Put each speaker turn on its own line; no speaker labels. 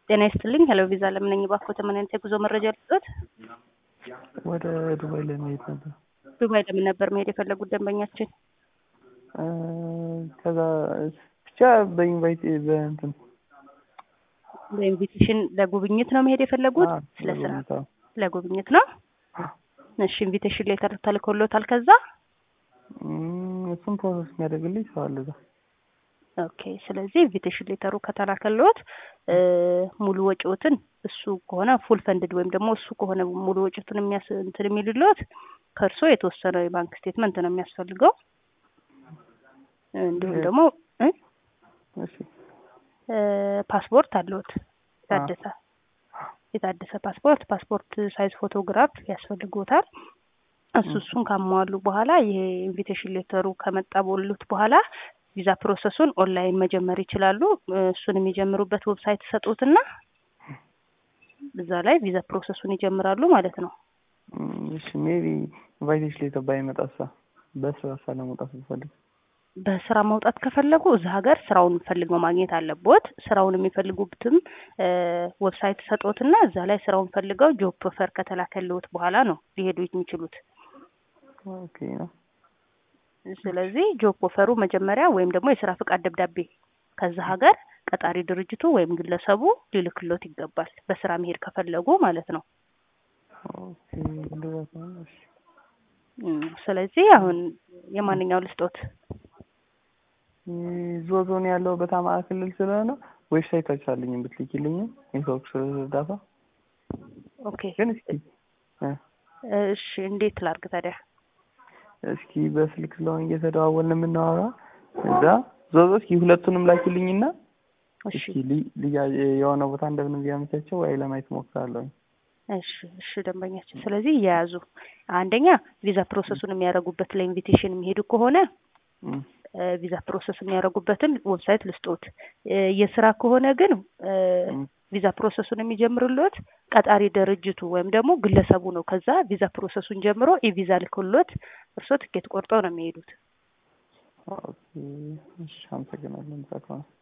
ጤና ይስጥልኝ። ሄሎ ቪዛ ለምን ነኝ? እባክዎት ምን አይነት የጉዞ መረጃ ልስጥዎት?
ወደ ዱባይ ለመሄድ ነበር።
ዱባይ ለምን ነበር መሄድ የፈለጉት ደንበኛችን?
እ ከዛ ብቻ በኢንቫይት በእንትን
በኢንቪቴሽን ለጉብኝት ነው መሄድ የፈለጉት?
አዎ፣
ስለ ስራ
ለጉብኝት፣ አዎ።
ለጉብኝት ነው። እሺ ኢንቪቴሽን ሌተር ተልኮሎታል ከዛ?
እም፣ እሱን ፕሮሰስ የሚያደርግልኝ ሰው አለ እዛ።
ኦኬ ስለዚህ ኢንቪቴሽን ሌተሩ ከተላከልዎት እ ሙሉ ወጪዎትን እሱ ከሆነ ፉል ፈንድድ ወይም ደግሞ እሱ ከሆነ ሙሉ ወጪዎትን የሚያስ እንትን የሚልልዎት ከእርሶ የተወሰነ የባንክ ስቴትመንት ነው የሚያስፈልገው። እንዲሁም ደግሞ እ
እሺ
እ ፓስፖርት አለዎት የታደሰ የታደሰ ፓስፖርት ፓስፖርት ሳይዝ ፎቶግራፍ ያስፈልግዎታል። እሱ እሱን ካሟሉ በኋላ ይሄ ኢንቪቴሽን ሌተሩ ከመጣ ቦሉት በኋላ ቪዛ ፕሮሰሱን ኦንላይን መጀመር ይችላሉ። እ እሱን የሚጀምሩበት ዌብሳይት ሰጡትና እዛ ላይ ቪዛ ፕሮሰሱን ይጀምራሉ ማለት ነው።
እም፣ እሺ ሜቢ ኢንቫይቴሽን ሌተር ባይመጣሳ በስራ ሳለመውጣት ብፈልግ
በስራ መውጣት ከፈለጉ እዛ ሀገር ስራውን ፈልገው ማግኘት አለቦት። ስራውን የሚፈልጉበትም እ ዌብሳይት ሰጦትና እዛ ላይ ስራውን ፈልገው ጆብ ኦፈር ከተላከልዎት በኋላ ነው ሊሄዱ የሚችሉት።
ኦኬ ነው።
ስለዚህ ጆብ ኦፈሩ መጀመሪያ ወይም ደግሞ የስራ ፍቃድ ደብዳቤ ከዛ ሀገር ቀጣሪ ድርጅቱ ወይም ግለሰቡ ሊልክሎት ይገባል። በስራ መሄድ ከፈለጉ ማለት ነው።
ኦኬ እንደዛ ከሆነ እሺ።
እም፣ ስለዚህ አሁን የማንኛው ልስጦት?
ዞዞ ነው ያለሁበት አማራ ክልል ስለሆነ ዌብሳይታችሁ አለኝ ብትልኪልኝም ኔትወርክ ስለረዳታ
ኦኬ
ግን እስኪ እ
እሺ እንዴት ላርግ ታዲያ?
እስኪ በስልክ ስለሆነ እየተደዋወልን የምናወራ እዛ ዞዞ እስኪ ሁለቱንም ላኪልኝና
እሺ
እስኪ ሊ- ልያ- የሆነ ቦታ እንደምንም ቢያመቻቸው ወይ ለማየት ሞክራለሁኝ።
እሺ እሺ ደንበኛችን፣ ስለዚህ እየያዙ አንደኛ ቪዛ ፕሮሰሱን የሚያደርጉበት ለኢንቪቴሽን የሚሄዱ ከሆነ
እም፣
እ ቪዛ ፕሮሰስ የሚያደርጉበትን ዌብሳይት ልስጦት። እ የስራ ከሆነ ግን እ
እም፣
ቪዛ ፕሮሰሱን የሚጀምርልዎት ቀጣሪ ድርጅቱ ወይም ደግሞ ግለሰቡ ነው። ከዛ ቪዛ ፕሮሰሱን ጀምሮ ኢቪዛ ልክሎት እርስዎ ትኬት ቆርጠው ነው የሚሄዱት።
ኦኬ እሺ፣ አመሰግናለሁ። እንደዛ ከሆነ